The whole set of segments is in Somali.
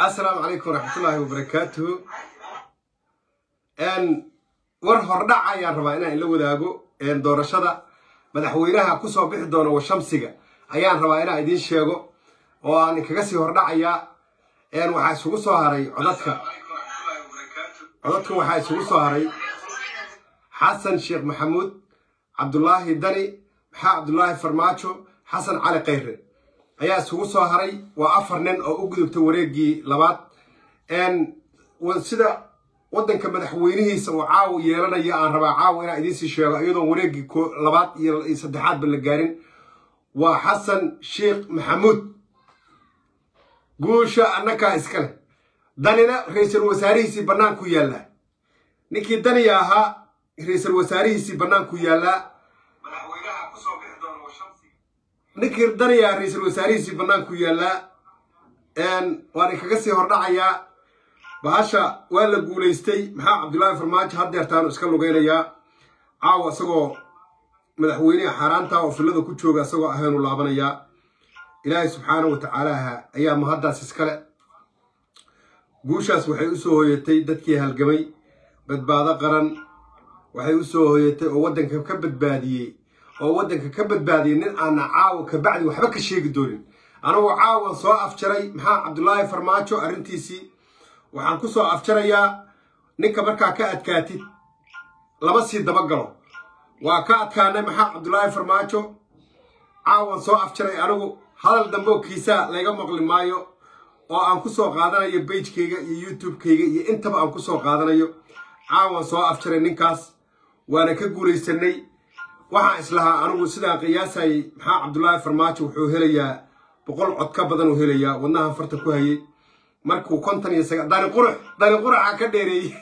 asalaamu calaykum waraxmatullaahi wabarakaatuhu war hordhac ayaan rabaa inaan ila wadaago doorashada madaxweynaha kusoo bixi doona washamsiga ayaan rabaa inaan idiin sheego oo aan kaga sii hordhacayaa waxaa isugu soo haray codadka codadka waxaa isugu soo haray xasan sheekh maxamuud cabdulaahi dani maxaa cabdulaahi farmaajo xasan cali khayre ayaa isugu soo haray waa afar nin oo u gudubtay wareegii labaad sida waddanka madaxweynihiisa uu caawa yeelanaya aan rabaa caawa inaan idiinsii sheego iyadoon wareegii labaad iyo saddexaadba la gaarin waa xasan sheekh maxamuud guusha annakaa iskale danina ra-iisul wasaarihiisii bannaanku yaallaa ninkii daniya ahaa ra-iisul wasaarihiisii bannaanku yaallaa ninkii daniya ra-iisul wasaarihiisii bannaanku yaallaa waan kaga sii hordhacayaa bahasha waa la guulaystay maxaa cabdullaahi farmaajo haddeertaanu iska lugaynayaa caawa isagoo madaxweyneha xaaraanta oo fillada ku jooga isagoo ahaanu laabanayaa ilaahay subxaana wa tacaalaha ayaa mahaddaas iskale guushaas waxay u soo hoyatay dadkii halgamay badbaado qaran waxay u soo hoyatay oo waddanka ka badbaadiyey oo waddanka ka badbaadiyey nin aana caawa kabacdi waxba ka sheegi doonin anagoo caawa soo afjaray maxaa cabdulaahi farmaajo arrintiisii waxaan ku soo afjarayaa ninka markaa ka adkaatid lama sii dabagalo waa ka adkaanay maxaa cabdulaahi farmaajo caawan soo afjaray anigu hadal dambe oo kiisaa layga maqli maayo oo aan ku soo qaadanayo beijkayga iyo youtubekayga iyo intaba aan ku soo qaadanayo caawan soo afjaray ninkaas waana ka guulaysanay waxaan islahaa anigu sidaan qiyaasayay maxaa cabdulaahi farmaajo wuxuu helayaa boqol cod ka badan uu helayaa wadnahan farta ku hayay markuu konton iyo saga dani qurux dani quruxa ka dheereeyey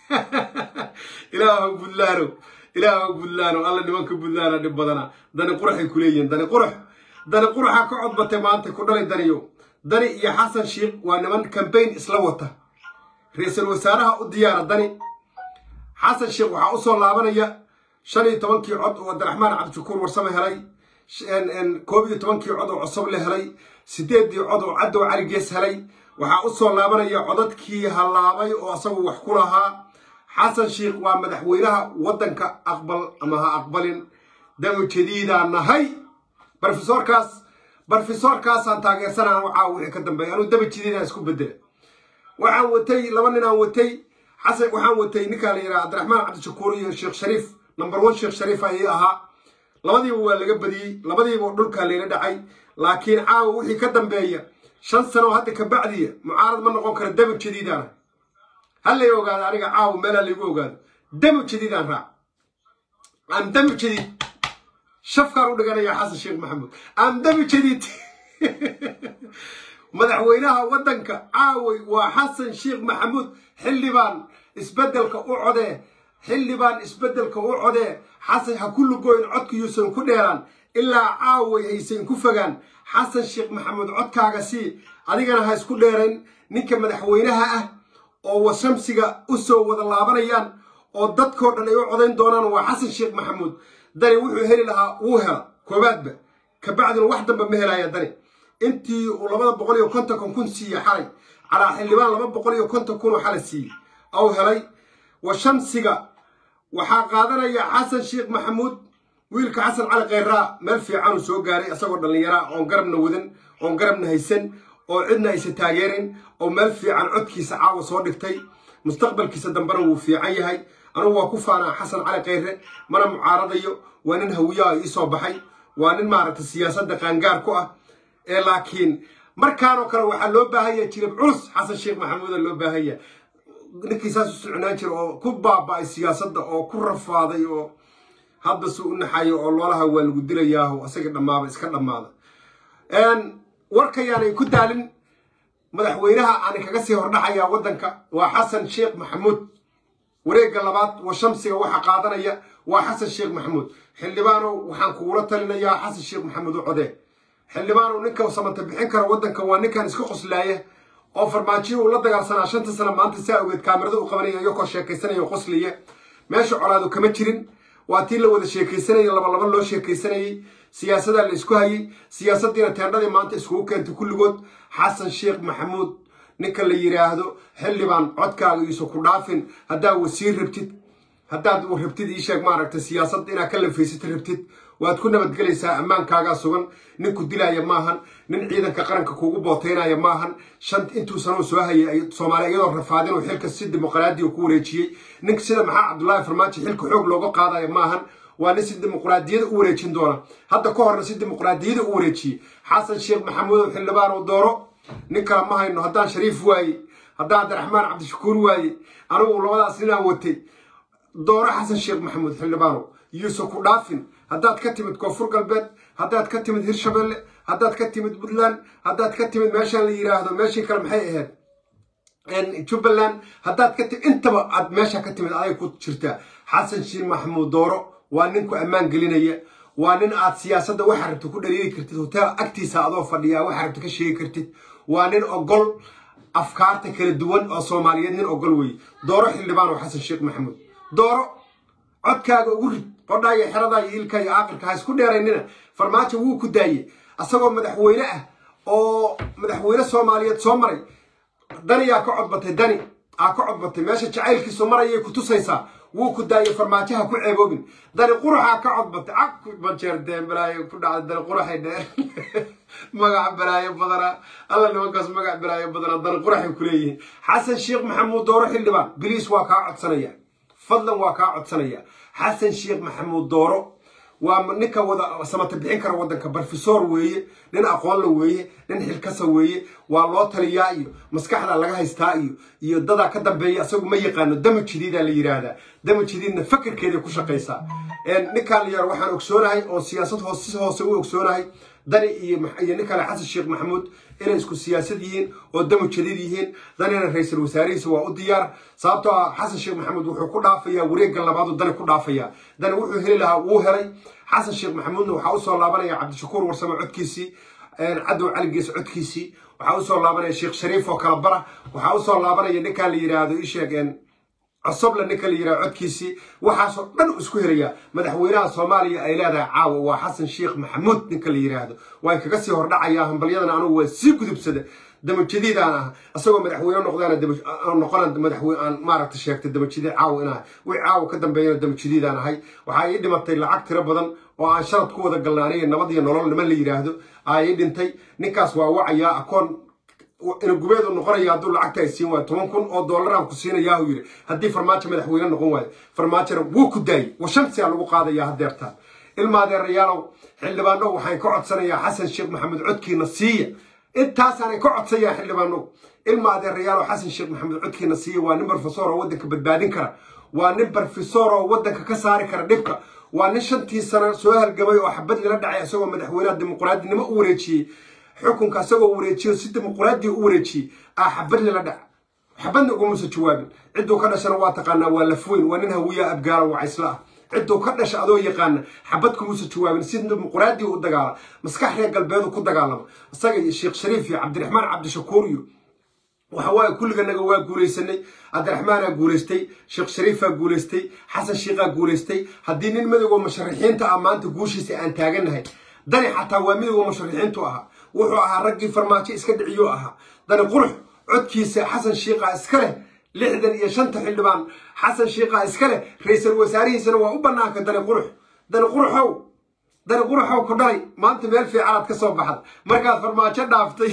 ilaahu buntlaano ilaahu buntlaano alla nimanka buntlaana dhib badana dani quruxay ku leeyihiin dani qurux dani quruxa ka codbatay maanta ku dhalay daniyo dani iyo xasan sheikh waa niman kambayn isla wata ra-iisul wasaaraha u diyaara dani xasan sheikh waxaa u soo laabanaya shan iyo tobankii cod oo abdiraxmaan cabdishakuur warsame helay koob iyo tobankii cod oo cosob la helay sideeddii cod oo caddow cali gees helay waxaa u soo laabanaya codadkii hallaabay oo asagu wax ku lahaa xasan sheikh waa madaxweynaha waddanka aqbal ama ha aqbalin damo jadiidaan nahay barofesoorkaas barofesoorkaasaan taageersanaa caawa wixii ka dambeeya anuu dama jadiidaan isku bedela waxaan watay laba ninaan watay xasan waxaan watay ninkaa la yidhaha cabdiraxmaan cabdishakuur iyo sheekh shariif number one sheekh shariif ayay ahaa labadiiba waa laga badiyey labadiiba dhulkaa layla dhacay laakiin caawa wixii ka dambeeya shan sano hadda ka bacdiya mucaarad ma noqon kara damo jadiidaan ha lay ogaado aniga caawa meelaa laygu ogaado damo jadiidaan raac am damo jadiid shafkaan u dhiganayaa xasan sheekh maxamuud am damo jadiid madaxweynaha waddanka caaway waa xasan sheekh maxamuud xildhibaan isbeddelka u codee xildhibaan isbeddelka u codee xasan ha ku lugoyn codka yuusan ku dheeraan ilaa caaway haysan ku fogaan xasan sheekh maxamuud codkaaga sii adigana ha isku dheerayn ninka madaxweynaha ah oo washamsiga u soo wada laabanayaan oo dadkoo dhan ay u codayn doonaan waa xasan sheekh maxamuud dani wuxuu heli lahaa wuu hela koobaadba kabacdina wax damba ma helaya dani intii uu labada boqol iyo kontonkan kun siiye xalay calaa xildhibaan laba boqol iyo konton kun oo xalay siiyey ou helay washamsiga waxaa qaadanaya xasan sheekh maxamuud wiilka xasan cali khayraa meel fiicanuu soo gaaray isagoo dhallinyaraa oon garabna wadan oon garabna haysan oo cidna aysan taageerin oo meel fiican codkiisa caawa soo dhigtay mustaqbalkiisa dambena wuu fiican yahay anugu waa ku faanaa xasan cali khayre mana mucaaradayo waa nin hawiyaha iisoo baxay waa nin maaragtay siyaasadda qaangaar ku ah ee laakiin markaanoo kale waxaa loo baahanya jirib culus xasan sheekh maxamuuda loo baahanya ninkii saas u socnaan jira oo ku baaba'ay siyaasadda oo ku rafaaday oo hadda suu u naxayo oo loolaha waa lagu dilayaaho asaga dhammaaba iska dhammaada warkayaanay ku daalin madaxweynaha aan kaga sii hordhaxayaa waddanka waa xasan sheekh maxamuud wareegga labaad wa shamsiga waxa qaadanaya waa xasan sheekh maxamuud xildhibaanow waxaan kugula talinayaa xasan sheekh maxamuud u codee xildhibaanow ninka samanta bixin kara waddanka waa ninkan iska qoslaaya oo farmaajiyo uu la dagaalsanaa shanta sana maanta saa ogeed kaamirada u qabanaya iyokoo sheekaysanaya o qoslaya meesha colaadu kama jirin waa tii la wada sheekaysanayay labalaba loo sheekaysanayey siyaasadaa la isku hayey siyaasaddiina teendhadii maanta iskugu keentay kulligood xasan sheekh maxamuud ninka la yidhaahdo xildhibaan codkaaga iiso ku dhaafin haddaad wasiir rabtid haddaad rabtid ii sheeg maaragtay siyaasad inaad ka lanfaysatid rabtid waad ku nabadgelaysaa ammaankaagaa sugan ninku dilaaya maahan nin ciidanka qaranka kugu booteynaya maahan shan intuu sanoo soo hayay soomaaliya iyadoo rafaadin uu xilka si dimuqraadiya ku wareejiyey ninka sida maxaa cabdullaahi farmaajo xilka xoog looga qaadaya maahan waa nin si dimuqraadiyada u wareejin doona hadda ka horna si dimuqraadiyada u wareejiyey xasan sheekh maxamuudow xildhibaan oo dooro nin kale ma hayno haddaan shariif waaye haddaan cabdiraxmaan cabdishakuur waaye anigu labadaas ninaan watay dooro xasan sheekh maxamuud xildhibaano yuusuf ku dhaafin haddaad ka timid koonfur galbeed haddaad ka timid hirshabelle haddaad ka timid puntland haddaad ka timid meeshaan la yidhaahdo meeshii kale maxay ahayd jubbaland haddaad ka timid intaba aad meesha ka timid aday ku jirtaa xasan sheekh maxamuud dooro waa ninku ammaan gelinaya waa nin aad siyaasadda waxa rabta ku dhaliili kartid hoteel agtiisa adoo fadhiyaa waxa rabta ka sheegi kartid waa nin ogol afkaarta kala duwan oo soomaaliyeed nin ogol weeye dooro xildhibaan oo xasan sheekh maxamuud dooro codkaaga ugu rid qodhaa iyo xeradaa iyo ilka iyo aaqirka ha isku dheeraynina farmaajo wuu ku daayey asagoo madaxweyne ah oo madaxweyne soomaaliyeed soo maray daniyaa ka codbatay dani aa ka codbatay meesha jacaylkiisu marayay ku tusaysaa wuu ku daayey farmaajaha ku ceeboobin dani quruxaa ka codbatay cagbajeerdeen balaayo ku dhacday dani quruxay dheer magac balaayo badana alla nimankaas magac balaayo badana dani quruxay ku leeyihiin xasan sheekh maxamuud dooro xildhibaan biliis waa kaa codsanaya fadlan waa kaa codsanaya xasan sheekh maxamuud dooro waa ninka wada samata bixin kara waddanka barofesor weeye nin aqoonla weeye nin xilkasa weeye waa loo taliyaa iyo maskaxda laga haystaa iyo iyo dadaa ka dambeeya isagu ma yaqaano dama jadiidaa la yidhaahdaa dama jadiidna fakerkeeday ku shaqaysaa ninkaan la yar waxaan ogsoonahay oo siyaasad hoos si hoose u ogsoonahay dani iyo nin kale xasan sheekh maxamuud inay isku siyaasad yihiin oo dama jadiid yihiin danina ra-iisul wasaarihiisa waa u diyaar sababtoo ah xasan sheekh maxamuud wuxuu ku dhaafayaa wareegga labaadu dani ku dhaafayaa dani wuxuu heli lahaa wuu helay xasan sheekh maxamuudna waxaa usoo laabanaya cabdishakuur warsame codkiisii cadow caligiis codkiisii waxaa usoo laabanaya sheekh shariif oo kala bara waxaa usoo laabanaya ninkaan la yidhaahdo isheeg cosoble ninka la yidhaha codkiisii waxaasoo dhan u isku helayaa madaxweynaha soomaaliya ay leedahay caawa waa xasan sheekh maxamuud ninka la yidhaahdo waan kaga sii hordhacayaa hambalyadana anugu waa sii gudubsada damajadiidaan ah isagoo madaxweyne noqdaan noqona madaxweyne aan maaragta sheegtay damajadiid caawa inahay wixii caawa ka dambeeyana damajadiidaan ahay waxaa ii dhimatay lacag tiro badan oo aan sharad ku wada galnaaniya nabad iyo nolol niman la yidhaahdo aa ii dhintay ninkaas waa wacayaa akoon inagubeedu noqonaya hadduu lacagta ay siin waayo toban kun oo doolaraan ku siinayaahuu yidhi haddii farmaajo madaxweyne noqon waayo farmaajona wuu ku daayey washamsiyaa lagu qaadayaa hadeertaan ilmaadeerayaalow xildhibaano waxaan ka codsanayaa xasan sheekh maxamed codkiina siiya intaasaanay ka codsayaa xildhibaano ilma adeerayaalow xasan sheekh maxamed codkiina siiya waa nin barofesor oo waddanka badbaadin kara waa nin barofesor oo waddanka ka saari kara dhibka waa nin shantii sano soo halgamay oo xabad lala dhacay isagoo madaxweynaha dimuqraadinimo u wareejiyey xukunka isagoo wareejiyo si dimuqraadiya u wareejiyey aa xabad lala dhac xabadna ugumusa jawaabin cidduu ka dhashana waa taqaanaa waa lafweyn waa nin hawiyaa abgaala wacaysla ah cidduu ka dhasha adoo yaqaana xabad kumusa jawaabin si dimuqraadiya u dagaala maskax reer galbeedu ku dagaalama isaga iyo sheekh shariif iyo cabdiraxmaan cabdishakuur iyo waxa waaye kulliganaga waa guulaysanay cabdiraxmaanaa guulaystay sheekh shariifaa guulaystay xasan sheikhaa guulaystay haddii nin midowga musharaxiinta ah maanta guushiisa aan taagannahay dani xataa waa midowga musharaxiintu ahaa wuxuu ahaa raggii farmaajo iska dhiciyuu ahaa dani qurux codkiisa xasan shiikhaa iska leh lixdan iyo shanta xildhibaan xasan shiikhaa iska leh ra-iisul wasaarihiisana waa u bannaanka dani qurux dani quruxow dani quruxow ku dhalay maanta meel fiicanaad ka soo baxda markaad farmaajo dhaaftay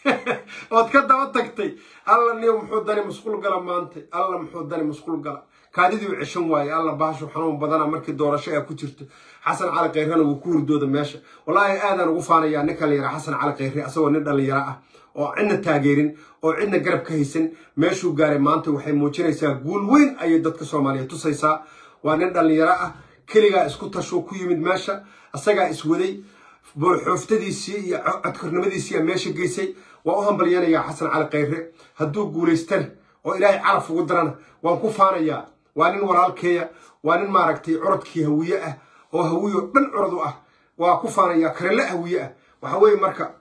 ood ka daba tagtay alla niyo muxuu dani musqul gala maanta alla muxuu dani musqul gala kaadiduu ceshan waaye alla baashu xanuun badana markii doorasho ay ku jirto xasan cali kayrena wuu ku hurdooda meesha wallaahi aadaan ugu faanayaa ninka la yidhaha xasan cali kayre asagoo nin dhallinyaro ah oo cidna taageerin oo cidna garab ka haysan meeshuu gaaray maanta waxay muujinaysaa guul weyn ayay dadka soomaaliya tusaysaa waa nin dhallinyaro ah keligaa isku tashuu ku yimid meesha asagaa iswaday xooftadiisii iyo codkornimadiisii meesha geysay waa u hambalyanayaa xasan cali kayre hadduu guulaystana oo ilaahay caraf ugu darana waan ku faanayaa waa nin walaalkeeya waa nin maaragtay curadkii hawiye ah oo hawiyo dhan curad u ah waa ku faanayaa karele hawiye ah waxa weeye marka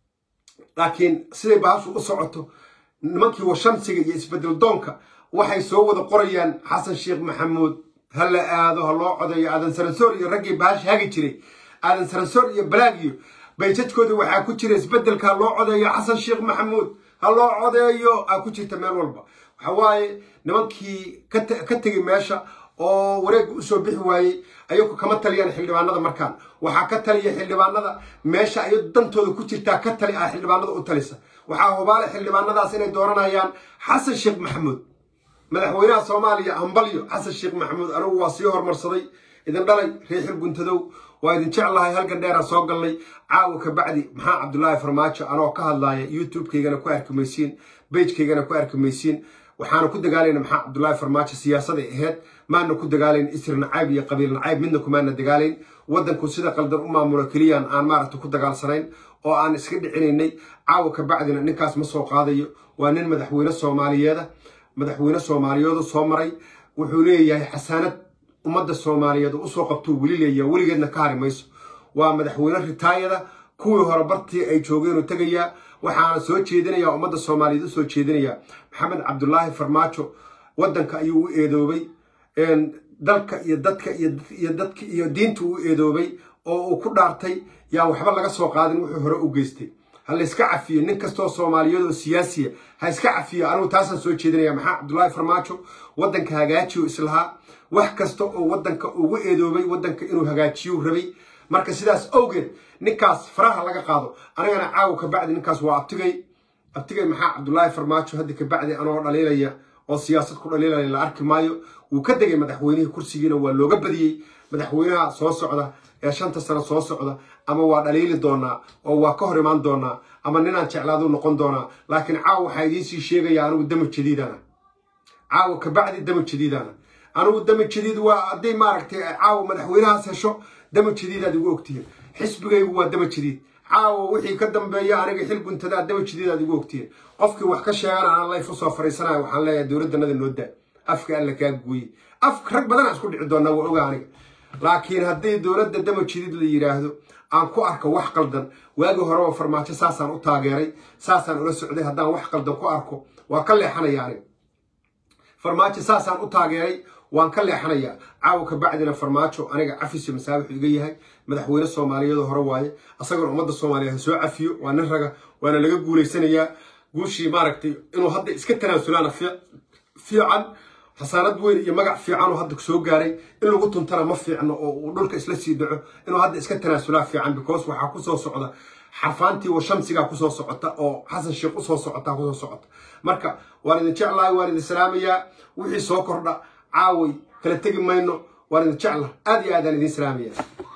laakiin siday baashu u socoto nimankii washamsiga iyo isbedel doonka waxay soo wada qorayaan xasan sheekh maxamuud ha la aado ha loo codeeyo aadan sarasoor iyo raggii baashi hagi jiray aadan sarasoor iyo balaagiyo bayjadkooda waxaa ku jira isbedelkaa loo codeeyo xasan sheekh maxamuud ha loo codeeyo aa ku jirta meel walba waxa waaye nimankii ka tegay meesha oo wareegga usoo bixi waayey ayagu kama taliyaan xildhibaanada markaan waxaa ka taliya xildhibaanada meesha ay dantooda ku jirtaa ka tali ah xildhibaanada u talisa waxaa hubaale xildhibaanadaas inay dooranayaan xasan sheekh maxamuud madaxweynaha soomaaliya hambalyo xasan sheekh maxamuud anigu waa sii hormarsaday idin dhalay reexil guntadow waa idin jeclahay halkan dheeraa soo galnay caawa ka bacdi maxaa cabdulaahi farmaajo anoo ka hadlaaya youtube-kaygana ku arki maysiin bejkaygana ku arki maysiin waxaana ku dagaalayna maxaa cabdulaahi farmaajo siyaasaday ahayd maana ku dagaalayn isri nacayb iyo qabiil nacayb midna kumaana dagaalayn waddanku sida qaldan u maamulo keliyaan aan maaragta ku dagaalsanayn oo aan iska dhicinaynay caawa ka bacdina ninkaas ma soo qaadayo waa nin madaxweyne soomaaliyeeda madaxweyne soomaaliyeedu soo maray wuxuu leeyahay xasaanad ummadda soomaaliyeed usoo qabtuu weli leeyaha weligeedna ka hari mayso waa madaxweyne ritaayada kuwii hore bartii ay joogeenuu tegayaa waxaana soo jeedinayaa ummadda soomaaliyeed u soo jeedinayaa maxamed cabdulaahi farmaajo waddanka ayuu u eedoobay dalka iyo dadka iyo dadka iyo diinta u eedoobay oo uu ku dhaartay yaa waxba laga soo qaadin wuxuu hore u geystay ha la iska cafiyo nin kastoo soomaaliyeed oo siyaasiya ha iska cafiyo anigu taasaan soo jeedinaya maxaa cabdulaahi farmaajo waddanka hagaajiyo islahaa wax kasta oo waddanka ugu eedoobay waddanka inuu hagaajiyuu rabay marka sidaas awgeed ninkaas faraha laga qaado anigana caawa ka bacdi ninkaas waa abtigay abtigay maxaa cabdulaahi farmaajo hadda ka bacdi anoo dhaliilaya oo siyaasad ku dhaliilaya la arki maayo wuu ka degay madaxweynihii kursigiina waa looga badiyey madaxweynaha soo socda ee shanta sano soo socda ama waa dhaliili doonaa oo waa ka hor imaan doonaa ama ninaan jeclaaduu noqon doonaa laakiin caawa waxaa idiinsii sheegaya anigu dama jadiidana caawa kabacdi dama jadiidana anigu dama jadiid waa hadday maaragtay caawa madaxweynahaas hesho dama jadiidaad igu ogtihiin xisbigaygu waa dama jadiid caawa wixii ka dambeeya aniga xil guntadaa dama jadiidaad igu ogtihiin qofkii wax ka sheegana aan layf usoo fariisanaya waxaan leeyahay dowladdanada noo daa afka alla kaa gooye af rag badanaa isku dhici doonaa waa oga aniga laakiin haddii dowladda dama jadiid la yidhaahdo aan ku arko wax qaldan waagii horeba farmaajo saasaan u taageeray saasaan ula socday haddaan wax qaldan ku arko waa ka leexanaya aniga farmaajo saasaan u taageeray waan ka leexanayaa caawa ka bacdina farmaajo aniga cafisyo masaabixu iga yahay madaxweyne soomaaliyeed hore waaye asagana ummadda soomaaliyeed ha soo cafiyo waa nin raga waana laga guulaysanayaa guushii maaragtay inuu hadda iska tanaasulaana fiican xasaanad weyn iyo magac fiican oo hadda soo gaaray in lagu tuntana ma fiicno oo uu dhulka isla sii dhaco inuu hadda iska tanaasulaa fiican because waxaa kusoo socda xarfaantii wa shamsigaa kusoo socota oo xasan sheekh usoo socota kusoo socota marka waan idin jeclahay waan idin salaamayaa wixii soo kordha caaway kala tegi mayno waan idin jecla aad iyo aadaan idin salaamaya